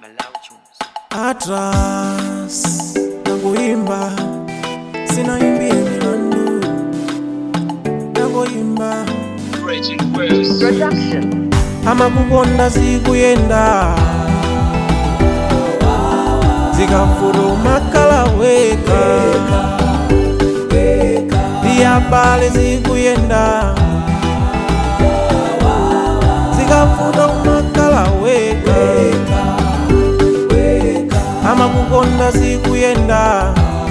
Atlas nakuimba sinaimbie milandu nakuimba Production. amakukonda zikuyenda zikafuluma kalaweka ndiyabale zikuyenda zikafuluma kalaweka amakukonda zikuyenda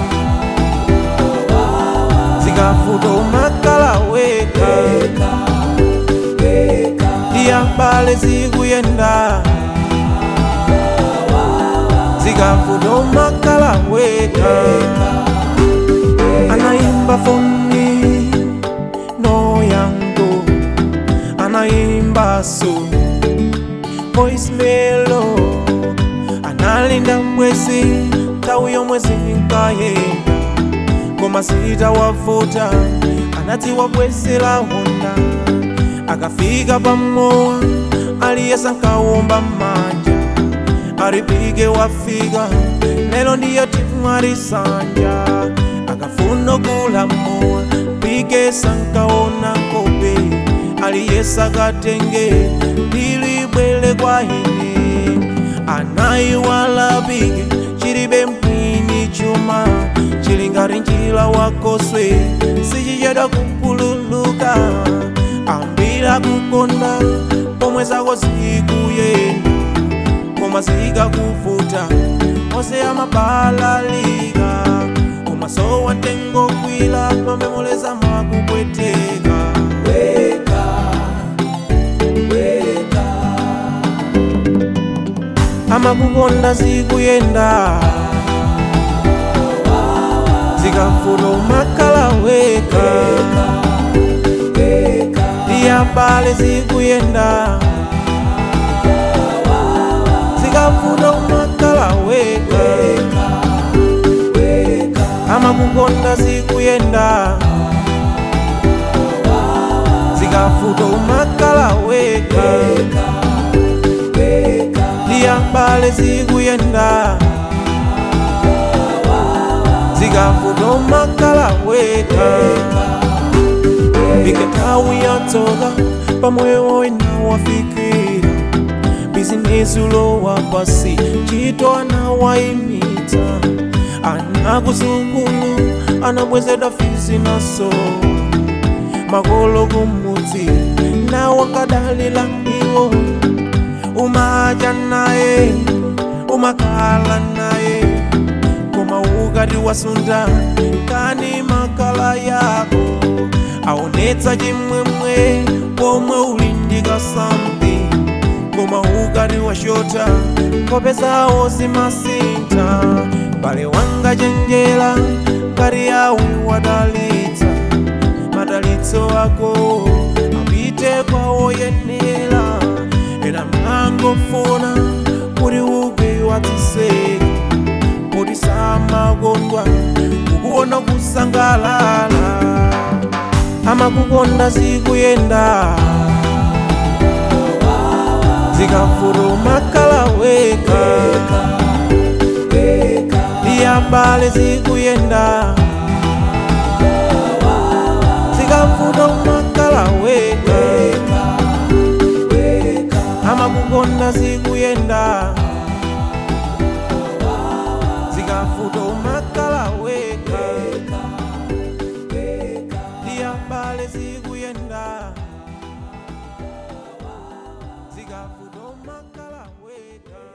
zikafuluma kalaweka ndiyabale zikuyenda zikafuluma kalaweka anaimba foni no yango anaimba so voice melo analinda mwezi tawi yomwezi nkayenda koma sita wavuta anati wabwesera honda akafika pamowa aliyesa nkawomba manja alipige wafika lelo ndiyo timu alisanja akafuna kulamowa pige sankaona kope aliyesa katenge lilibwele kwa ine anayiwala pige chilibe mpwini chuma chilingati njila wakoswe sichichedwa kupululuka ambira kukonda pomwe zako zikuyenda koma zikakuvuta onse amabalalika umasowa ntengo kwila pamemoleza makupweteka weka, weka. amakukonda zikuyenda zikafuluma kalaweka ndiyabale zikuyenda zikafuluma kalaweka amakukonda zikuyenda zikafuluma kalaweka ndiyabale zikuyenda zikafuluma kalaweka iketawi yatoka pamwewo inawafikira bizinesi ulowa pasi chito anawaimita anakuzukulu anabwezedwa fizi naso makolo kumudzi nawakadalila iwo umaja naye umakala naye koma ukati wasunda kani makala yako aonetsa chimwemwe pomwe ulindika something koma ukati washota kopezawo zimasinta pale wanga chenjera ngati yawe wadalitsa madalitso ako apite kwa woyenera ena mangofuna kuti ugwe watiseka kuti samakondwa kukuona kusangalala amakukonda zikuyenda zikafuluma kalaweka ndiyabale zikuyenda zikafuluma kalaweka amakukonda zikuyenda zikafuluma kalaweka ndiyabale zikuyenda zikafuluma kalaweka